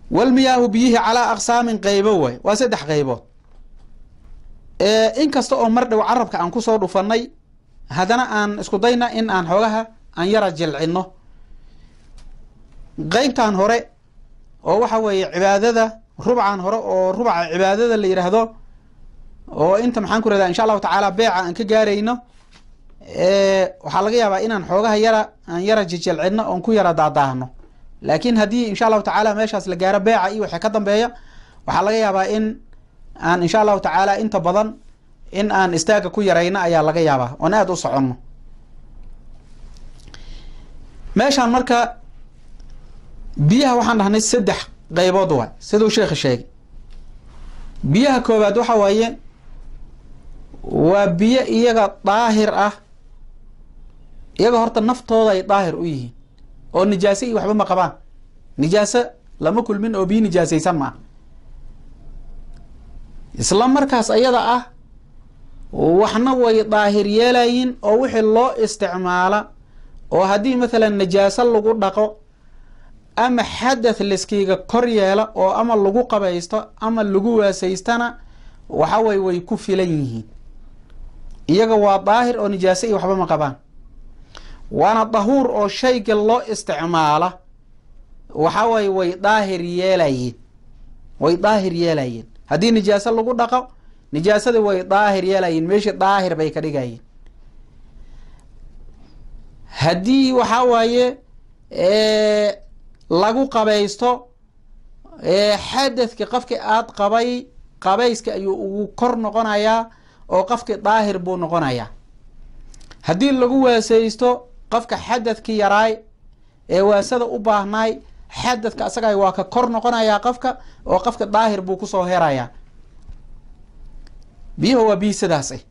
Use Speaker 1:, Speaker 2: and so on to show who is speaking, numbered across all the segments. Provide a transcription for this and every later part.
Speaker 1: walmiyaahu biyihii calaa aqsaamin qeybo waay waa saddex qeybood inkasta oo mar dhow carabka aan kusoo dhufanay haddana aan isku dayna in aan xoogaha aan yara jilcino qeybtan hore oo waxa weeye cibaadada rubcan hore oo rubca cibaadada la yidhaahdo oo inta maxaan ku rahdaa insha allahu tacaala beeca aan ka gaarayno waxaa laga yaabaa inaan xoogaha yara aan yara jijilcino oon ku yara daadaahno laakiin haddii insha allahu tacaala meeshaas la gaaro beeca iyo waxay ka dambeeya waxaa laga yaabaa in aan insha allahu tacaala inta badan in aan istaaga ku yarayno ayaa laga yaabaa oon aada u soconno meeshaan marka biyaha waxaan dhahnay saddex qeybood waay siduu sheekha sheegay biyaha koobaad waxa waaye waa biyo iyaga daahir ah iyaga horta naftooda ay daahir u yihiin oo nijaase iyo waxba ma qabaan nijaaso lama kulmin oo biyo nijaasaysan maaha isla markaas ayada ah waxna way daahir yeelayin oo wixii loo isticmaala oo haddii mathalan najaaso lagu dhaqo ama xadath liskiiga kor yeela oo ama lagu qabaysto ama lagu waasaystana waxa weye way ku filan yihiin iyaga waa daahir oo nijaase iyo waxba ma qabaan waana dahuur oo shayga loo isticmaala waxa weye way daahir yeelayeen way daahir yeelayeen haddii nijaaso lagu dhaqo nijaasada way daahir yeelayeen meeshii daahir bay ka dhigayeen haddii waxaa waaye lagu qabaysto xadadki qofki aad qabay qabayska ayuu ugu kor noqonayaa oo qofki daahir buu noqonayaa haddii lagu waasaysto qofka xadadki yaraay ee waasada u baahnaay xadadka asaga waa ka kor noqonayaa qofka oo qofka daahir buu kusoo herayaa biyaha waa biyi sidaas ah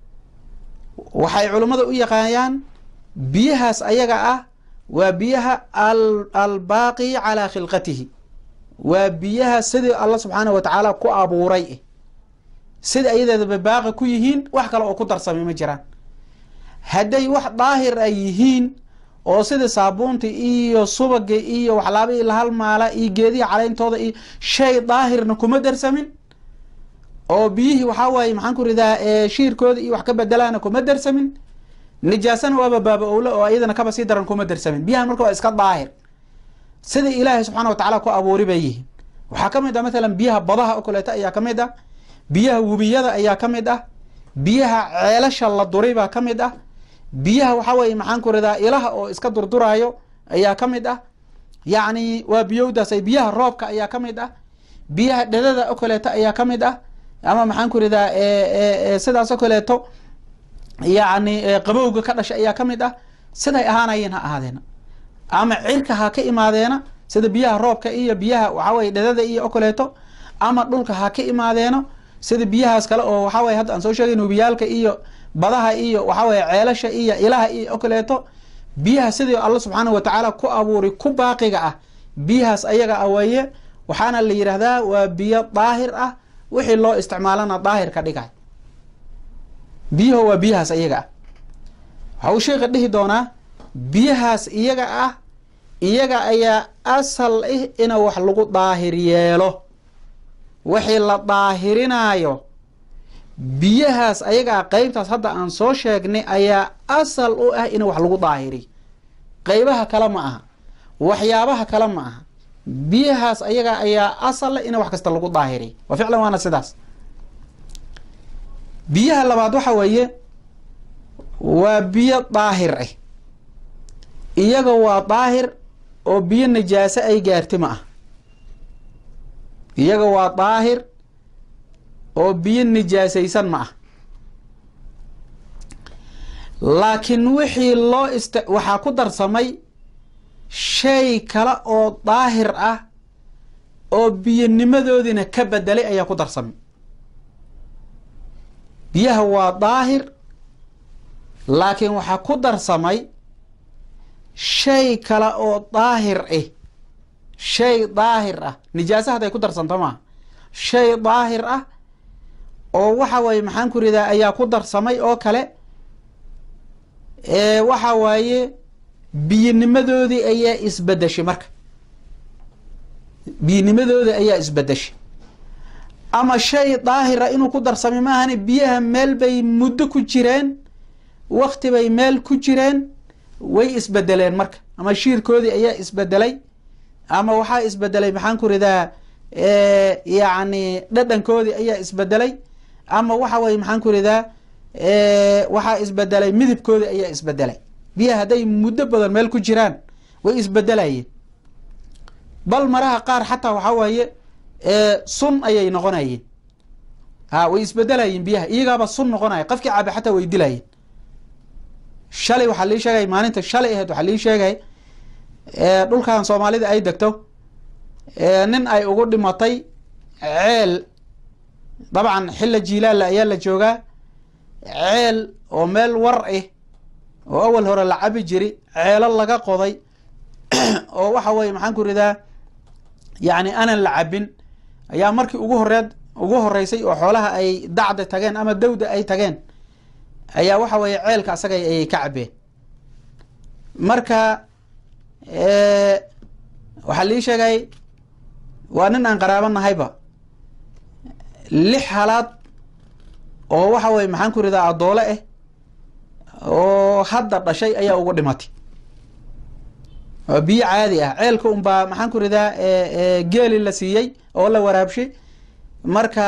Speaker 1: waxay culimmada u yaqaanaan biyahaas ayaga ah waa biyaha albaaqi calaa khilqatihi waa biyaha sidii alla subxaanah wa tacaala ku abuuray eh sida ayadeedaba baaqi ku yihiin wax kale oo ku darsamay ma jiraan hadday wax daahir ay yihiin oo sida saabuunta iyo subaga iyo waxlaabihii la halmaala iyo geedihi caleyntooda iyo shay daahirna kuma darsamin oo biyihii waxaa waaye maxaan ku ridaa shiirkooda iyo wax ka bedelaana kuma darsamin nijaasana waaba baaba owle oo iyadana kaba sii daran kuma darsamin biyahan marka waa iska daahir sida ilaahay subxana wa tacaala ku abuuri bay yihiin waxaa ka mid ah mathalan biyaha badaha oo kaleeto ayaa ka mid ah biyaha webiyada ayaa ka mid ah biyaha ceelasha la duray baa ka mid ah biyaha waxaa weye maxaan ku ridaa ilaha oo iska durduraayo ayaa ka mid ah yacni waa biyowdaas biyaha roobka ayaa ka mid ah biyaha dhedada oo kaleeto ayaa ka mid ah ama maxaan ku ridaa sidaas oo kaleeto yacni qabowga ka dhasha ayaa ka mid ah siday ahaanayeen ha ahaadeena ama cirka ha ka imaadeena sida biyaha roobka iyo biyaha waxaa weye dhedada iyo oo kaleeto ama dhulka ha ka imaadeeno sida biyahaas kale oo waxaa weye hadda aan soo sheegay nubiyaalka iyo badaha iyo waxaa weye ceelasha iyo ilaha iyo oo kaleeto biyaha sidii alla subxaanah wa tacaala ku abuuri ku baaqiga ah biyahaas ayaga ah weeye waxaana la yidhaahdaa waa biyo daahir ah wixii loo isticmaalana daahir ka dhigay biyaho waa biyahaas iyaga ah waxa uu sheeka dhihi doonaa biyahaas iyaga ah iyaga ayaa asal ah ina wax lagu daahir yeelo wixii la daahirinaayo biyahaas ayaga ah qeybtaas hadda aan soo sheegnay ayaa asal u ah ina wax lagu daahiriy qeybaha kale ma aha waxyaabaha kale ma aha biyahaas ayaga ayaa asal ina wax kasta lagu daahiriy wa ficlan waana sidaas biyaha labaad waxa weeye waa biyo daahir ah iyaga waa daahir oo biyo najaaso ay gaarti ma ah iyaga waa daahir oo biyo nijaasaysan ma ah laakiin wixii loo ist waxaa ku darsamay shay kale oo daahir ah oo biyonimadoodina ka bedelay ayaa ku darsamay biyaha waa daahir laakiin waxaa ku darsamay shay kale oo daahir ah shay daahir ah nijaasa hadday ku darsanto maaha shay daahir ah oo waxa waaye maxaan ku ridaa ayaa ku darsamay oo kale waxa waaye biyinimadoodii ayaa isbedeshay marka biyinimadooda ayaa isbedeshay ama shay daahira inuu ku darsamay maahane biyaha meel bay muddo ku jireen wakti bay meel ku jireen way isbedeleen marka ama shiirkoodii ayaa isbedelay ama waxaa isbedelay maxaan ku ridaa yacni dhadhankoodii ayaa isbedelay ama waxa weye maxaan ku ridaa waxaa isbedelay midabkoodii ayaa isbedelay biyaha hadday muddo badan meel ku jiraan way isbedelayeen bal maraha qaar xataa waxaa waaye sun ayay noqonayeen ha way isbedelayeen biyaha iyagaaba sun noqonaya qofkii caabe xataa way dilayeen shalay waxaa lii sheegay maalinta shalay ahayd waxaa lii sheegay dhulkan soomaalida ay degto nin ay ugu dhimatay ceel dabcan xilla jiilaalla ayaa la joogaa ceel oo meel war ah oo awal hore la cabi jiri ceelo laga qoday oo waxa weye maxaan ku ridaa yacni aanan la cabin ayaa markii ugu horeed ugu horeysay oo xoolaha ay dacda tageen ama dawda ay tageen ayaa waxa weeye ceelka asaga ayay ka cabeen marka waxaa lii sheegay waa nin aan qaraabo nahayba lix halaad oo waxa weye maxaan ku ridaa adoole ah oo hadda dhashay ayaa ugu dhimatay waa biyo caadi ah ceelka unbaa maxaan ku ridaa geeli la siiyey oo la waraabshay marka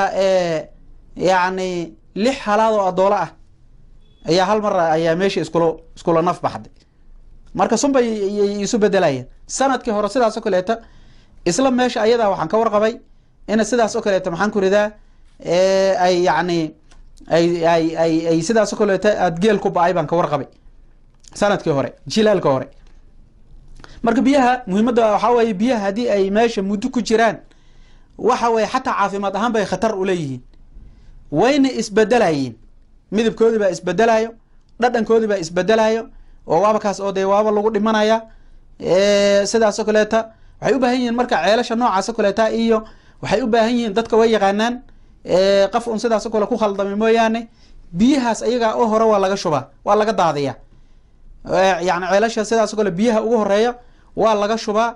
Speaker 1: yacni lix halaad oo adoole ah ayaa hal mar ayaa meesha iskula iskula naf baxday marka sunbay yay isu bedelayeen sanadkii hore sidaas oo kaleeta isla meesha ayadaa waxaan ka warqabay ina sidaas oo kaleeta maxaan ku ridaa ay yacni ay ay ay ay sidaas oo kaleeta aad geel ku ba-ay baan ka warqabay sanadkii hore jilaalka hore marka biyaha muhiimadda waxaa weeye biyaha haddii ay meesha muddo ku jiraan waxa weye xataa caafimaad ahaan bay khatar uleeyihiin wayna isbedelayeen midabkoodii baa isbedelayo dhadhankoodii baa isbedelayo oo waaba kaas oo dee waaba lagu dhimanaya sidaas oo kaleeta waxay u baahan yihiin marka ceelasha noocaas oo kaleeta iyo waxay u baahan yihiin dadka way yaqaanaan qof un sidaas oo kale ku khaldamay mooyaane biyahaas ayagaa oo hore waa laga shubaa waa laga daadiya yani ceelasha sidaas o kale biyaha ugu horeeya waa laga shubaa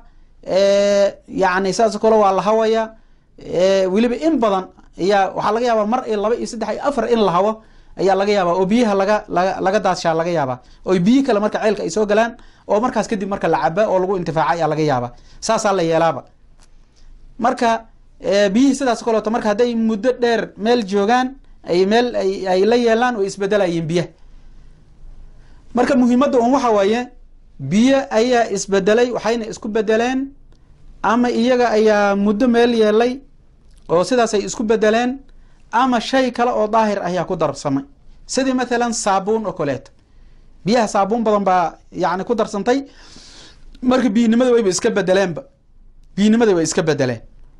Speaker 1: yani sidaas o kale waa la hawaya weliba in badan ayaa waxaa laga yaabaa mar iyo laba iyo saddex iyo afar in la hawo ayaa laga yaabaa oo biyaha laga laga laga daadshaa laga yaabaa oo biyi kale marka ceelka ay soo galaan oo markaas kadib marka la caba oo lagu intifaaca ayaa laga yaabaa saasaa la yeelaaba marka biyihii sidaas o kaleeto marka hadday muddo dheer meel joogaan ay meel ay ay la yeelaan oo isbedelayeen biyaha marka muhiimadda un waxa waaye biyo ayaa isbedelay waxayna isku bedeleen ama iyaga ayaa muddo meel yeelay oo sidaas ay isku bedeleen ama shay kale oo daahir ayaa ku darsamay sidii mathalan saabuun oo kaleeto biyaha saabuun badan baa yani ku darsantay marka biyinimada wayba iska bedeleenba biyinimada way iska bedeleen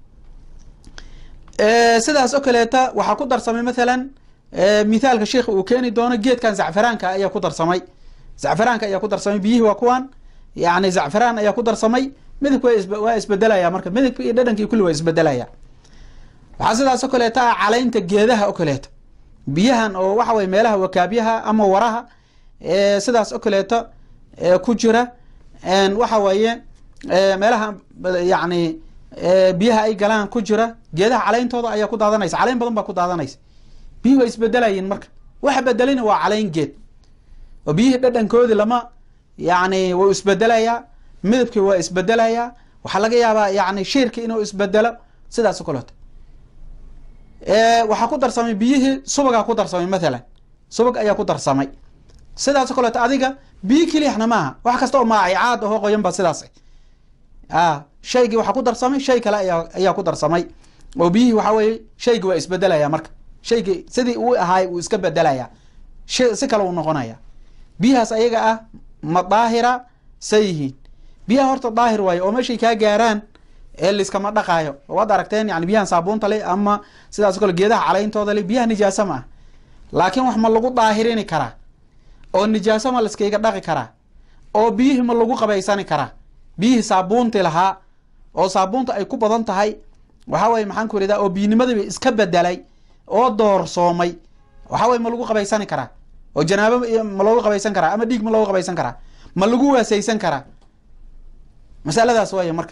Speaker 1: sidaas oo kaleeta waxaa ku darsamay mathalan mithaalka sheikha uu keeni doono geedkan zacfaraanka ayaa ku darsamay zacfaraanka ayaa ku darsamay biyihii waa kuwan yani zacfaraan ayaa ku darsamay midabka waa isbedelaya marka midabka iyo dhadhankii kulli waa isbedelaya waxaa sidaas oo kaleeta ah calaynta geedaha oo kaleeto biyahan oo waxa weye meelaha wakaabyaha ama waraha sidaas oo kaleeto ku jira waxa weeye meelaha yani biyaha ay galaan ku jira geedaha caleyntooda ayaa ku daadanaysa caleyn badan baa ku daadanaysa biyuhi waa isbedelayiin marka waxa bedelina waa caleyn geed oo biyihii dhadhankoodii lama yani wuu isbedelayaa midabkii waa isbedelayaa waxaa laga yaabaa yani shiirki inuu isbedelo sidaas o kaleeto waxaa ku darsamay biyihii subagaa ku darsamay mathalan subag ayaa ku darsamay sidaas o kaleeto adiga biyi kelixna maaha wax kasta oo maacicaad ahoo qoyan ba sidaas a shaygii waxaa ku darsamay shay kale ayaa ayaa ku darsamay oo biyihii waxa weye shaygii waa isbedelaya marka shaygii sidii uu ahaay uu iska bedelaya si kale uu noqonaya biyahaas ayaga ah ma daahira say yihiin biyaha horta daahir waayo oo meeshay kaa gaaraan ee liskama dhaqaayo waad aragteen yani biyahan saabuunta le ama sidaas o kale geedaha caleyntooda le biyaha nijaasa ma ah laakiin wax ma lagu daahirini karaa oo nijaaso ma liskayga dhaqi karaa oo biyihii ma lagu qabaysani karaa biyihii saabuunti lahaa oo saabuunta ay ku badan tahay waxa weye maxaan ku ridaa oo biyinimadaba iska bedelay oo doorsoomay waxa weye ma lagu qabaysani karaa oo janaabo ma loogu qabaysan karaa ama dhiig ma loogu qabaysan karaa ma lagu waasaysan karaa masaladaas waaya marka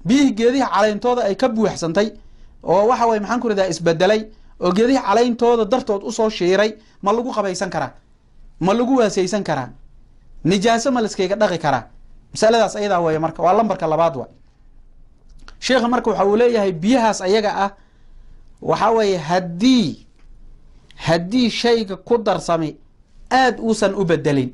Speaker 1: biyihii geedihi caleyntooda ay ka buuxsantay oo waxa weye maxaan ku radaa isbedelay oo geedihi caleyntooda dartood usoo shiiray ma lagu qabaysan karaa ma lagu waaseysan karaa nijaaso ma laskeyga dhaqi karaa masaladaas ayadaa weeye marka waa lambarka labaad wa sheikha marka waxa uu leeyahay biyahaas ayaga ah waxa weeye haddii haddii shayga ku darsami aada uusan u bedelin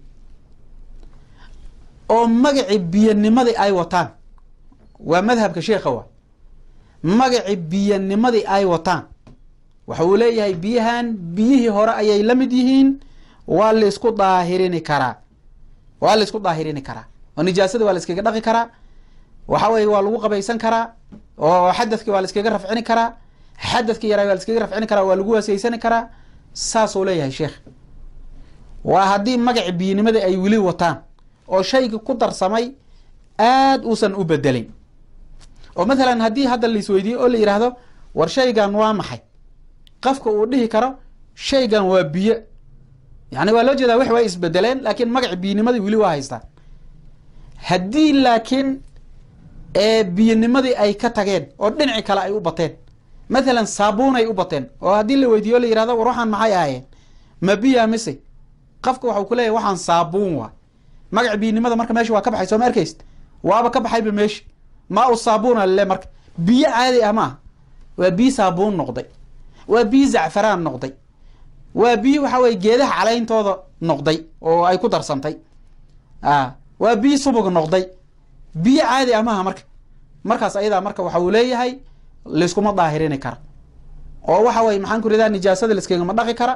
Speaker 1: oo magaci biyanimadii ay wataan waa madhabka sheikha wa magaci biyanimadii ay wataan waxa uu leeyahay biyahan biyihii hore ayay la mid yihiin waa laisku daahirini karaa waa la isku daahirini karaa oo nijaasada waa la iskaga dhaqi karaa waxa weye waa lagu qabaysan karaa oo xadadki waa la iskaga rafcini karaa xadadki yaraa waa la iskaga rafcini karaa waa lagu waaseysani karaa saasuu leeyahay sheekh waa haddii magaci biyinimadii ay weli wataan oo shayga ku darsamay aada uusan u bedelin oo mathalan haddii hadda laisweydiiyo oo la yidhaahdo war shaygan waa maxay qofka uu dhihi karo shaygan waa biyo yani waa loo jeedaa wax waa isbedeleen laakiin magaci biyinimadii weli waa haystaan haddii laakiin biyinimadii ay ka tageen oo dhinaci kale ay u bateen mathalan saabuunay u bateen oo haddii la weydiiyo la yihahdo war waxaan maxay ahaayeen ma biya mise qofka waxau ku leeyahy waxaan saabuun waa magaci biyinimada marka meesha waa ka baxay soo ma arkayst waaba ka baxayba meesha maa u saabuuna lale marka biyo caadi ah maaha waa biyo saabuun noqday waa biyo zacfaraan noqday waa biyo waxa weye geedaha caleyntooda noqday oo ay ku darsantay a waa biyo subug noqday biyo caadi ah maaha marka markaas ayadaa marka waxa uu leeyahay layskuma daahirini kara oo waxa weye maxaan ku ridaa nijaasada layskagama dhaqi kara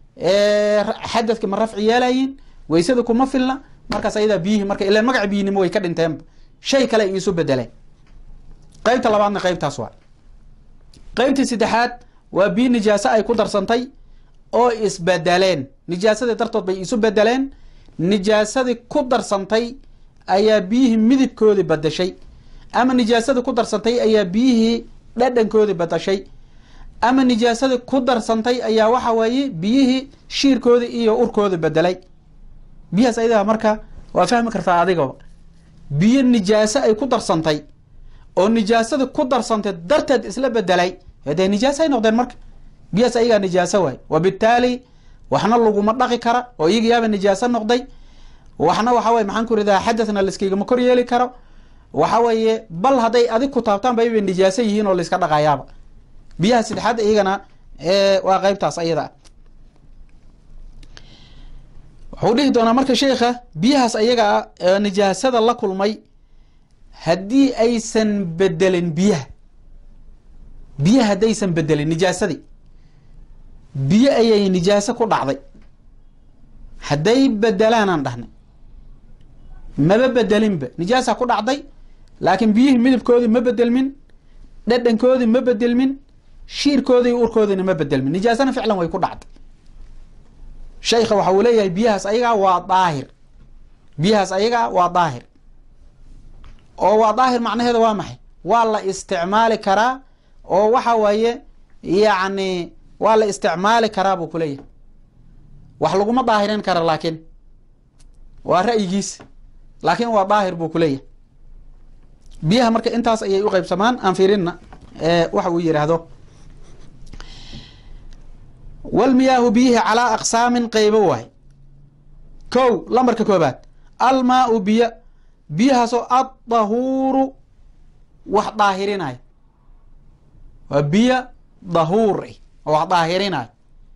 Speaker 1: xadadki ma rafci yeelayin weysada kuma filna markaas ayadaa biyihii marka ilan magaca biyinimo way ka dhinteenba shay kale ay isu bedeleen qeybta labaadna qeybtaas waa qeybtii saddexaad waa biyo nijaaso ay ku darsantay oo isbedeleen nijaasadii dartood bay isu bedeleen nijaasadii ku darsantay ayaa biyihii midibkoodii badashay ama nijaasadii ku darsantay ayaa biyihii dhadhankoodii badashay ama nijaasadii ku darsantay ayaa waxa weeye biyihii shiirkoodii iyo urkoodii bedelay biyahaas ayadaa marka waa fahmi kartaa adigaba biyo nijaaso ay ku darsantay oo nijaasadii ku darsantay darteed isla bedelay dee nijaaso ay noqdeen marka biyahaas ayagaa nijaaso waay wabitaali waxna laguma dhaqi kara oo iyaga yaaba nijaaso noqday waxna waxa weye maxaan ku ridaa xadadna layskagama kor yeeli karo waxa weeye bal hadday adig ku taabtaan ba bay nijaaso yihiin oo layska dhaqayaaba biyaha saddexaad iyagana waa qeybtaas ayada ah wuxuu dhihi doonaa marka sheikha biyahaas ayaga ah ee nijaasada la kulmay haddii aysan bedelin biyaha biyaha haddaysan bedelin nijaasadii biyo ayay nijaaso ku dhacday hadday bedelaanaan dhahnay maba bedelinba nijaasa ku dhacday laakiin biyihii midabkoodii ma bedelmin dhadhankoodii ma bedelmin shiirkoodii urkoodiina ma bedelmin nijaasana ficlan way ku dhacday shaykha waxa uu leeyahay biyahaas ayagaa waa daahir biyahaas ayagaa waa daahir oo waa daahir macnaheeda waa maxay waa la isticmaali karaa oo waxa waaye yacni waa la isticmaali karaa buu kuleeyahay wax laguma daahirin kara laakiin waa ra'yigiisa laakiin waa daahir buu kuleeyahay biyaha marka intaas ayay u qeybsamaan aan fiirinna waxa uu yidhaahdo walmiyaahu biyihi calaa aqsaamin qeybo waay kow lambarka koobaad almaau biyo biyahaasoo addahuuru wax daahirinayo waa biyo dahuur oo wax daahirinayo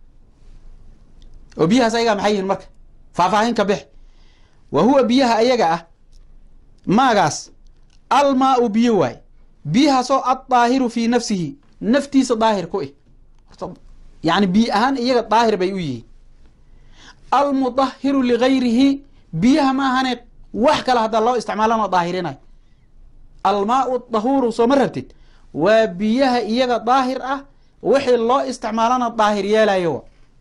Speaker 1: oo biyahaas ayagaa maxay yihiin marka faahfaahin ka bix wa huwa biyaha ayaga ah maagaas almaau biyo waay biyahaasoo addaahiru fii nafsihi naftiisa daahir ku ih yani biyo ahaan iyaga daahir bay u yihiin almudahiru ligayrihi biyaha ma ahane wax kale haddaa loo isticmaalana daahirinayo almaau dahuuru soo ma rabtid waa biyaha iyaga daahir ah wixii loo isticmaalana daahir yeelayo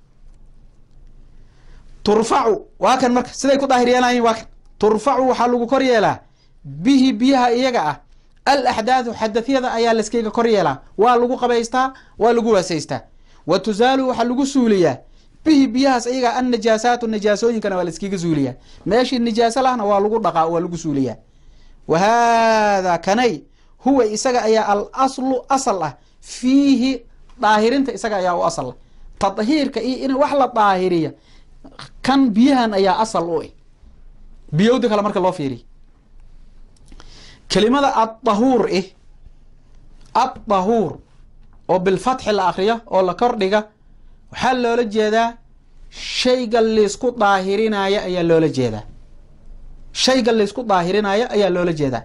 Speaker 1: turfacu waa kan marka siday ku daahir yeelayin waa kan turfacu waxaa lagu kor yeelaa bihi biyaha iyaga ah al axdaathu xadadyada ayaa layskayga kor yeelaa waa lagu qabaystaa waa lagu waasaystaa wa tusaalu waxaa lagu suuliyaa bihi biyahaas iyaga an najaasaatu nijaasooyinkana waa layskaga suuliyaa meeshii nijaaso lahna waa lagu dhaqaa waa lagu suuliyaa wa haadaa kanay huwa isaga ayaa al aslu asal ah fiihi daahirinta isaga ayaa u asal ah tadhiirka iyo in wax la daahiriya kan biyahan ayaa asal u ah biyowda kale marka loo fiiriya kelimada addahuur ih addahuur oo bilfatxi la akriyo oo la kordhiga waxaa loola jeedaa shayga laysku daahirinaayo ayaa loola jeedaa shayga laysku daahirinaayo ayaa loola jeedaa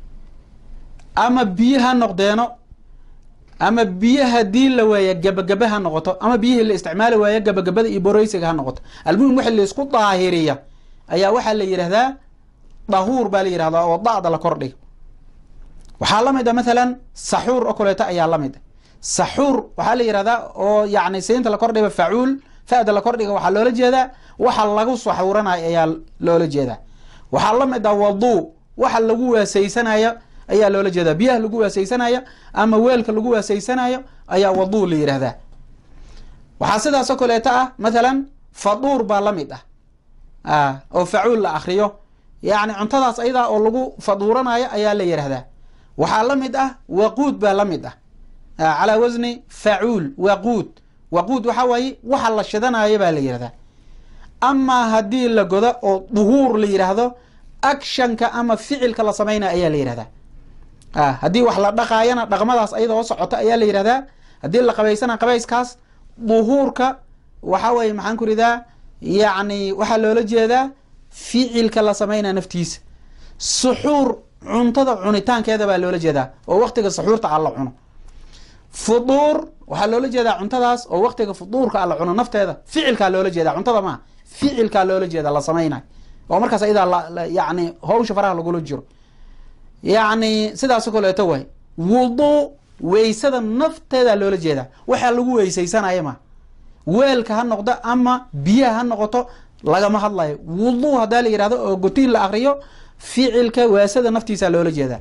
Speaker 1: ama biyo ha noqdeeno ama biyo haddii la waayo gabagaba ha noqoto ama biyihii la isticmaali waayo gabagabada iyo boreysiga ha noqoto almuhim wixii laysku daahiriya ayaa waxaa la yidhahdaa dahuur baa la yidhahdaa oo da'da la kordhiga waxaa la mid a mathalan saxuur oo kaleeto ayaa la mid a saxuur waxaa la yidhahdaa oo yacni siinta la kordhiga facuul fa'da la kordhiga waxaa loola jeedaa waxa lagu saxuuranayo ayaa loola jeedaa waxaa la mid ah waduu waxa lagu waasaysanayo ayaa loola jeedaa biyaha lagu waasaysanayo ama weelka lagu waasaysanayo ayaa waduu la yidhahdaa waxaa sidaasoo kaleeto ah mathalan faduur baa la mid ah oo facuul la akriyo yacni cuntadaas ayadaa oo lagu faduuranayo ayaa la yidhahdaa waxaa la mid ah waquud baa la mid ah calaa wasni facuul waquud waquud waxaa waaye waxa la shidanayo baa la yidhahdaa amaa haddii la godo oo duhuur la yidhaahdo actionka ama ficilka la sameynaya ayaa la yidhahdaa haddii wax la dhaqaayana dhaqmadaas ayadoo socota ayaa la yidhahdaa haddii la qabaysana qabayskaas duhuurka waxaa weye maxaan ku ridaa yacni waxaa loola jeedaa ficilka la sameynaya naftiisa suxuur cuntada cunitaankeeda baa loola jeedaa oo waktiga saxuurta a la cuno fuduur waxaa loola jeedaa cuntadaas oo waktiga fuduurka a la cuno nafteeda ficilkaa loola jeeda cuntada maa ficilkaa loola jeeda la samaynayo oo markaas ayadaa yani hawsha faraha lagula jiro yacni sidaasoo kaleeto waay wuduu weysada nafteeda loola jeedaa waxaa lagu weysaysanaya ma weelka ha noqdo ama biyaha ha noqoto lagama hadlayo wuduu haddaa la yidhahdo oo gotiin la akriyo ficilka waasada naftiisa loola jeedaa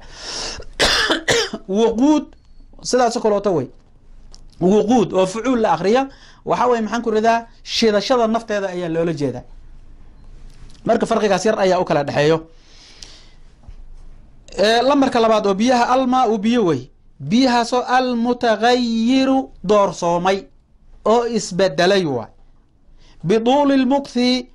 Speaker 1: wuquud sidaasoo kaleeto way wuquud oo fucuul la akriya waxaa weye maxaan ku ridaa shidashada nafteeda ayaa loola jeedaa marka farqigaas yar ayaa u kala dhexeeyo lambarka labaad oo biyaha almaa u biyo wey biyahaasoo almutagayiru doorsoomay oo isbedelay waay biduuli lmukthi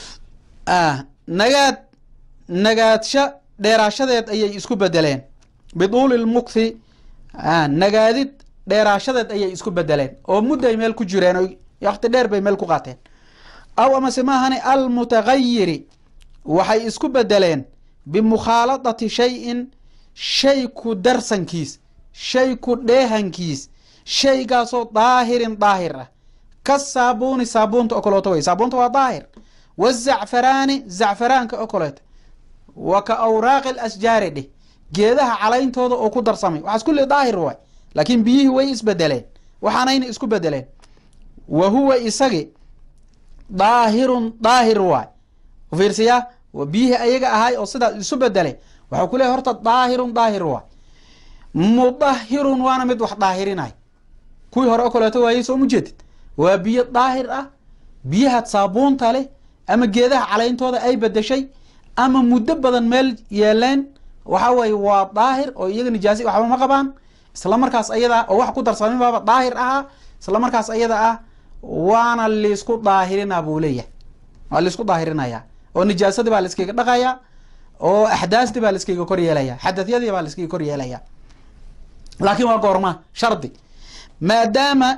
Speaker 1: nagaad nagaadsha dheeraashadeed ayay isku bedeleen biduuli lmukthi nagaadid dheeraashadeed ayay isku bedeleen oo mudday meel ku jireen o wakti dheer bay meel ku qaateen aw amase maahane almutagayiri waxay isku bedeleen bimukhaaladati shay-in shay ku darsankiis shay ku dheehankiis shaygaasoo daahirin daahir ah ka saabuuni saabuunta oo kaleeto wey saabuunta waa daahir wazacfaraani zacfaraanka oo kaleeto wa ka awraaqi lasjaari dheh geedaha caleyntooda oo ku darsamay waxaas kulli daahir waay laakiin biyihii way isbedeleen waxaanayna isku bedeleen wa huwa isagi daahirun daahir waay fiirsiyaa biyihii ayaga ahaay oo sidaa isu bedelay waxau ku leehay horta daahirun daahir waay mudahirun waana mid wax daahirinay kuwii hore oo kaleeto waayey soo mujeedid waa biyo daahir ah biyaha saabuunta leh ama geedaha caleyntooda ay bedeshay ama muddo badan meel yeeleen waxa weye waa daahir oo iyaga nijaasi waxba ma qabaan isla markaas ayada oo wax ku darsamin baaba daahir ahaa isla markaas ayada ah waana laisku daahirina buu leeyahay waa laisku daahirinaya oo nijaasadii baa laiskaga dhaqaya oo axdaastii baa laiskaga kor yeelaya xadadyadii baa laiskaga kor yeelaya laakiin waa goorma shardi maadaama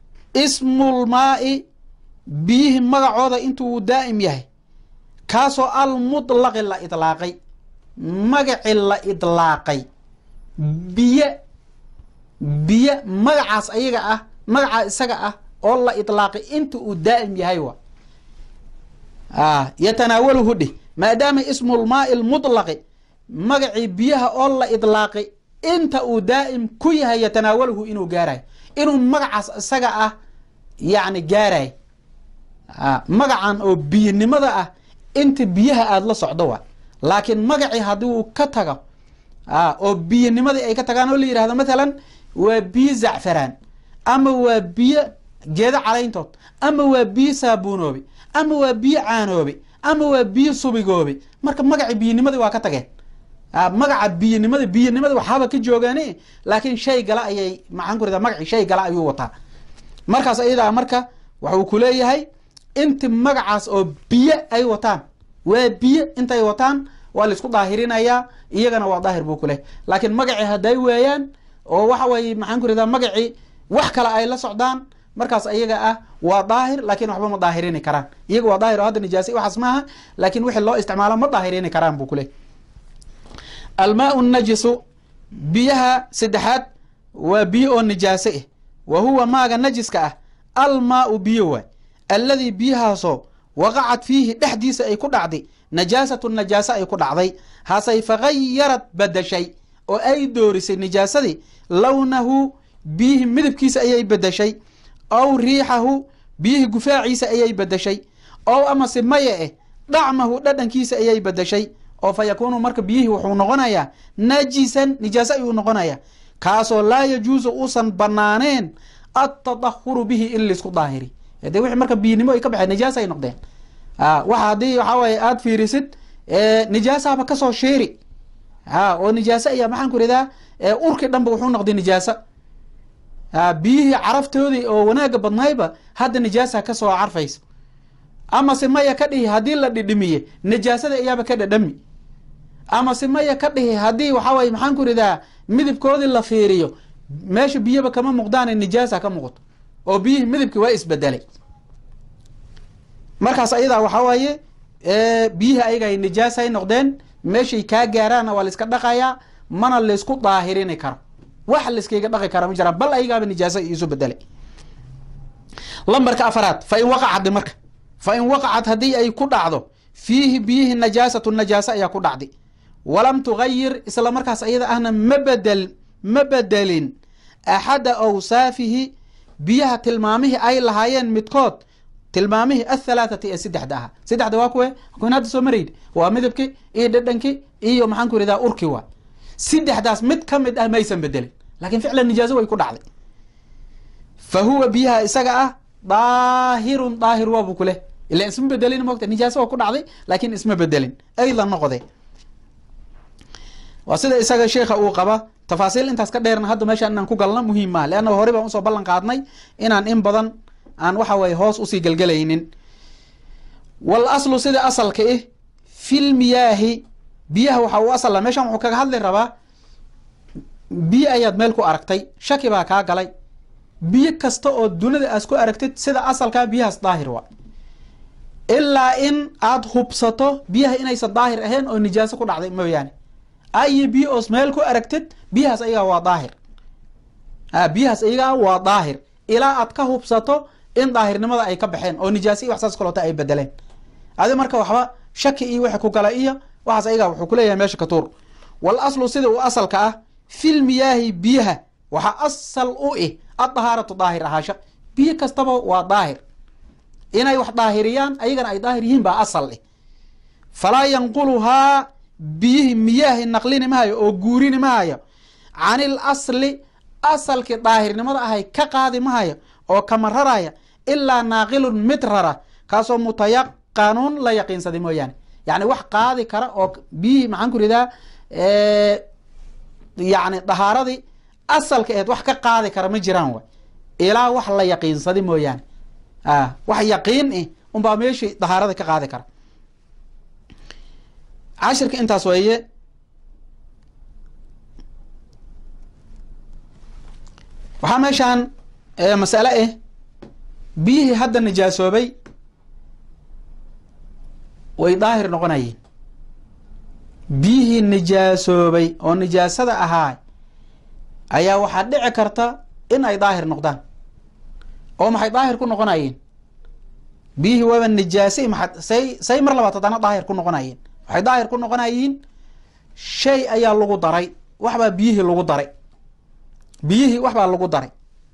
Speaker 1: ismulmaai biyihii magacooda intuu daa'im yahay kaasoo almutlaqi la idlaaqay magaci la idlaaqay biyo biyo magacaas ayaga ah magacaa isaga ah oo la idlaaqay inta uu daa'im yahay wa yatanaawaluhu dheh maadaama ismulmaai lmutlaqi magacii biyaha oo la idlaaqay inta uu daa'im ku yahay yatanaawaluhu inuu gaarayo inuu magacaas isaga ah yacni gaarayo magacan oo biyanimada ah inta biyaha aada la socdo waa laakiin magacii haddii uu ka tago oo biyanimadii ay ka tagaan oo la yidhahdo mathalan waa biyo zacfaraan ama waa biyo geedo calayntood ama waa biyo saabuunoobe ama waa biyo caanoobe ama waa biyo subigoobe marka magacii biyanimadii waa ka tageen magaca biyanimada biyanimada waxaaba ka joogaani laakiin shay gala ayay maxaan ku radaa magacii shay gala ayuu wataa markaas ayadaa marka waxuu ku leeyahay inti magacaas oo biyo ay wataan waa biyo intay wataan waa laisku daahirinayaa iyagana waa daahir buu kuleh laakiin magacii hadday weeyaan oo waxa weye maxaan ku radaa magacii wax kale ay la socdaan markaas iyaga ah waa daahir laakiin waxba ma daahirini karaan iyaga waa daahir oo hadda nijaasa waxaas maaha laakiin wixii loo isticmaalo ma daahirini karaan buu kuleh almaau najisu biyaha saddexaad waa biyo oo nijaaso ah wa huwa maaga najiska ah almaau biyo waay alladii biyahaasoo waqacad fiihi dhexdiisa ay ku dhacday najaasatu najaaso ay ku dhacday hasay fagayarad badashay oo ay doorisay nijaasadii lownahu biyihii midabkiisa ayay bedeshay ow riixahu biyihii gufaaciisa ayay bedeshay ow amase maya eh dhacmahu dhadhankiisa ayay bedeshay oo fa yakuunu marka biyihii wuxuu noqonayaa najisan nijaaso ayuu noqonayaa kaasoo laa yajuusu uusan banaaneen atadahuru bihi in laisku daahiri de wixii marka biyinimo ay ka baxeen nijaasa ay noqdeen waxa haddii waxaa waaye aada fiirisid nijaasaaba kasoo sheeri a oo nijaaso ayaa maxaan ku ridaa urki dhanba wuxuu noqday nijaaso biyihii caraftoodii oo wanaaga badnayba hadda nijaasa kasoo carfaysa amase maya ka dhihi haddii la dhidhimiye nijaasada ayaaba ka dhadhami amase maya ka dhihi haddii waxaa waye maxaan ku ridaa midabkoodii la fiiriyo meesha biyaba kama muuqdaane nijaasa ka muuqato oo biyihii midabki waa isbedelay markaas ayadaa waxaa waaye biyihii ayaga ay nijaasa ay noqdeen meeshay kaa gaaraanna waa laiska dhaqayaa mana laysku daahirini karo wax layskayga dhaqi kara ma jiraan bal ayagaaba nijaasa isu bedelay lambarka afaraad fa in waqacad marka fa in waqacad haddii ay ku dhacdo fiihi biyihii najaasatu najaasa ayaa ku dhacday walam tugayir isla markaas ayada ahna ma bedel ma bedelin axada awsaafihi biyaha tilmaamihii ay lahaayeen midkood tilmaamihii athalaathati ee saddexda ahaa saddexda waa kuwe kun hadda soo maraydi waa midabki iyo dhadhanki iyo maxaan ku yidhahdaa urki waa saddexdaas mid ka mid ah maysan bedelin laakiin ficlan nijaaso way ku dhacday fa huwa biyaha isaga ah daahirun daahir waabu kuleh ila isma bedelin mogta nijaaso waa ku dhacday laakiin isma bedelin ayda noqde waa sida isaga sheikha uu qaba tafaasiil intaas ka dheerna hadda meeshaan inaan ku galno muhiim maha leanna hore baan usoo ballan qaadnay inaan in badan aan waxa weye hoos usii gelgelaynin wal aslu sida asalka ih fil miyaahi biyaha waxa uu asala meeshan wuxuu kaga hadli rabaa biyo ayaad meel ku aragtay shaki baa kaa galay biyo kasta oo dunida aas ku aragtid sida asalkaa biyahaas daahir waa ilaa in aad hubsato biyaha inaysan daahir ahayn oo nijaaso ku dhacday mooyaane ayo biyo oos meel ku aragtid biyahaas ayagaa waa daahir biyahaas ayagaa waa daahir ilaa aad ka hubsato in daahirnimada ay ka baxeen oo nijaasa iyo wax saas kaloota ay bedeleen adi marka waxba shaki iyo wixi ku gala iyo waxaas ayagaa wuxuu kuleeyahay meesha ka tuur wal aslu sida uu asalka ah fil miyaahi biyaha waxaa asal u ih addahaaratu daahir ahaasha biyo kastaba waa daahir inay wax daahiriyaan ayagana ay daahir yihiin baa asal ih falaa yanquluhaa biyihii miyaahi naqlini mahayo oo guurini mahayo canil asli asalkii daahirnimada ahay ka qaadi mahayo oo kama raraya ilaa naaqilun mid rara kaasoo mutayaqanuun la yaqiinsaday mooyaane yani wax qaadi kara oo biyihii maxaan ku ridaa yani dahaaradii asalka aheed wax ka qaadi kara ma jiraan wa ilaa wax la yaqiinsaday mooyaane wax yaqiin ih unbaa meeshii dahaarada ka qaadi kara cashirka intaas weeye waxaa meeshaan masale ah biyihii hadda nijaasoobay way daahir noqonayeen biyihii nijaasoobay oo nijaasada ahaa ayaa waxaa dhici karta in ay daahir noqdaan oo maxay daahir ku noqonayeen biyihii waaba nijaasay maa say say mar labaad haddana daahir ku noqonayeen waxay daahir ku noqonayiin shay ayaa lagu daray waxbaa biyihii lagu daray biyihii waxbaa lagu daray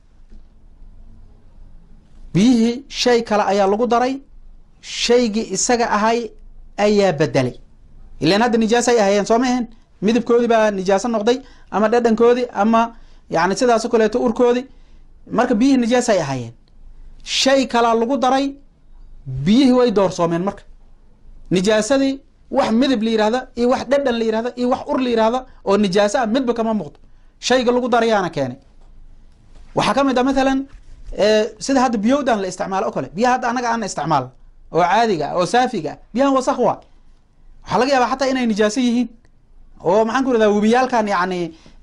Speaker 1: biyihii shay kale ayaa lagu daray shaygii isaga ahay ayaa bedelay ilan hadda nijaasay ahayeen soo ma ahen midabkoodii baa nijaaso noqday ama dhadhankoodii ama yani sidaaso kaleeto urkoodii marka biyihii nijaasay ahaayeen shay kalaa lagu daray biyihii way doorsoomeen marka nijaasadii wax midab la yihahda iyo wax dhadhan la yihahda iyo wax ur la yihahda oo nijaaso ah midba kama muuqdo shayga lagu darayaana keenay waxaa ka mid ah mathalan sida hadda biyowdan la isticmaalo o kale biyaha hadda annaga aana isticmaal oo caadiga ah oo saafiga ah biyahan wasaq waa waxaa laga yaabaa xataa inay nijaaso yihiin oo maxaan ku rahdaa webiyaalkan yani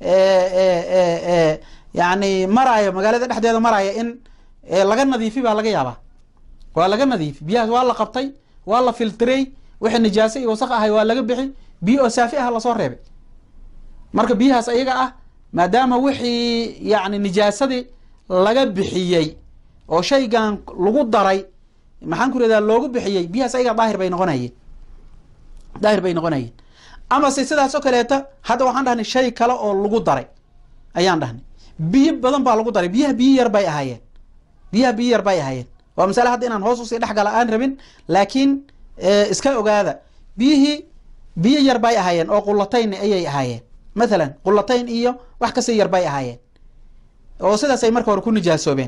Speaker 1: yani maraayo magaalada dhexdeeda maraya in laga nadiifi baa laga yaabaa waa laga nadiifi biyahaas waa la qabtay waa la filtrey wixii nijaaso iyo wasaq ahay waa laga bixi biyo oo saafi ah lasoo reebay marka biyahaas ayaga ah maadaama wixii yani nijaasadii laga bixiyey oo shaygan lagu daray maxaan ku rahdaa loogu bixiyey biyahaas ayaga daahir bay noqonayeen daahir bay noqonayeen amase sidaas oo kaleeta hadda waxaan dhahnay shay kale oo lagu daray ayaan dhahnay biyo badan baa lagu daray biyaha biyo yar bay ahaayeen biyaha biyo yar bay ahaayeen waa masale hadda inaan hoos usii dhex gala aan rabin laakiin iska ogaada biyihii biyo yar bay ahaayeen oo qulatayn ayay ahaayeen mathalan qulatayn iyo wax kasii yar bay ahaayeen oo sidaas ay marka hore ku nijaasoobeen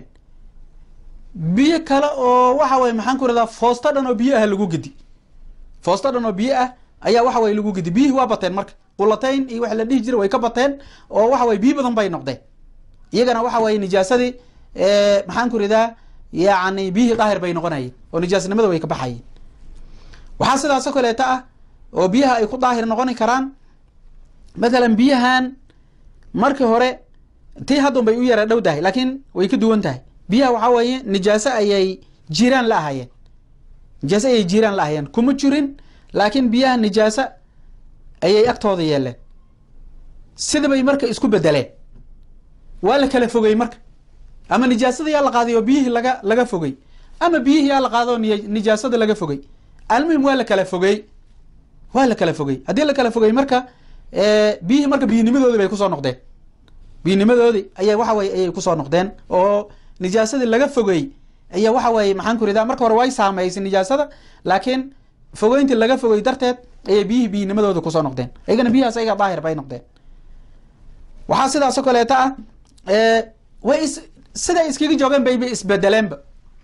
Speaker 1: biyo kale oo waxa weye maxaan ku rahdaa foosto dhan oo biyo ah lagu gedi foosto dhan oo biyo ah ayaa waxa weye lagu gedi biyihii waa bateen marka qulatayn iyo waxa la dhihi jira way ka bateen oo waxa weye biyo badan bay noqdeen iyagana waxa weye nijaasadii maxaan ku ridaa yani biyihii daahir bay noqonayeen oo nijaasnimada way ka baxayeen waxaa sidaas oo kaleeta ah oo biyaha ay ku daahir noqoni karaan mathalan biyahan markii hore tii haddun bay u yara dhow tahay laakiin way ka duwan tahay biyaha waxaa weeye nijaaso ayay jiraan la ahaayeen nijaaso ayay jiraan la ahaayeen kuma jirin laakiin biyaha nijaaso ayay agtooda yeeleen sidabay marka isku bedeleen waa la kala fogey marka ama nijaasada yaa la qaaday oo biyihii laga laga fogey ama biyihii yaa la qaada oo nijaasada laga fogey almuhim waa la kala fogey waa la kala fogey haddii la kala fogey marka biyihii marka biyinimadoodii bay kusoo noqdeen biyinimadoodii aya waxa weye ayay kusoo noqdeen oo nijaasadii laga fogey ayaa waxa weye maxaan ku ridaa marka hore way saameysay nijaasada laakiin fogeyntii laga fogey darteed ayay biyihii biyinimadooda kusoo noqdeen iyagana biyahaas ayaga daahir bay noqdeen waxaa sidaas oo kaleeta ah way is siday iskaga joogeen bayba isbedeleenba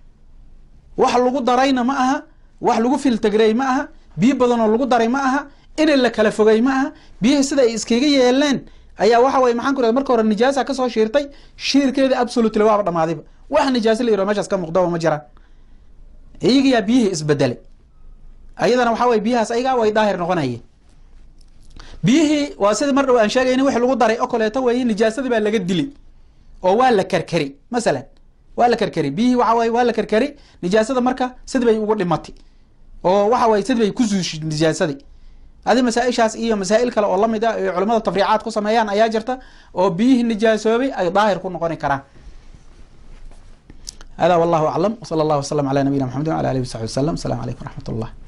Speaker 1: wax lagu darayna ma aha wax lagu filtagrey ma aha biyo badanoo lagu daray ma aha in la kala fogey ma aha biyihii sida ay iskaga yeeleen ayaa waxa weye maxaan ku rahda marka hore nijaasa kasoo shiirtay shiirkeeda absolutely waaba dhamaadayba wax nijaasa la yiro meshaas ka muuqdaba ma jiraan iyagayaa biyihii isbedelay ayadana waxa weye biyahaas ayagaa way daahir noqonayeen biyihii waa sida mar dhow aan sheegayna wix lagu daray oo kaleeto weeye nijaasadii baa laga dilay oo waa la karkari masalan waa la karkari biyihii waxa weye waa la karkari nijaasada marka sida bay ugu dhimatay oo waxa weye sida bay ku suushay nijaasadii adi masaa-ishaas iyo masaa-il kale oo lamid ah ay culamada tafriicaad ku sameeyaan ayaa jirta oo biyihii nijaasoobay ay daahir ku noqoni karaan hada wallahu aclam wsala allah wasalam ala nabiyina maxamedi wala alihi wasaxbi wasalam asalamu calaykum waraxmat ullah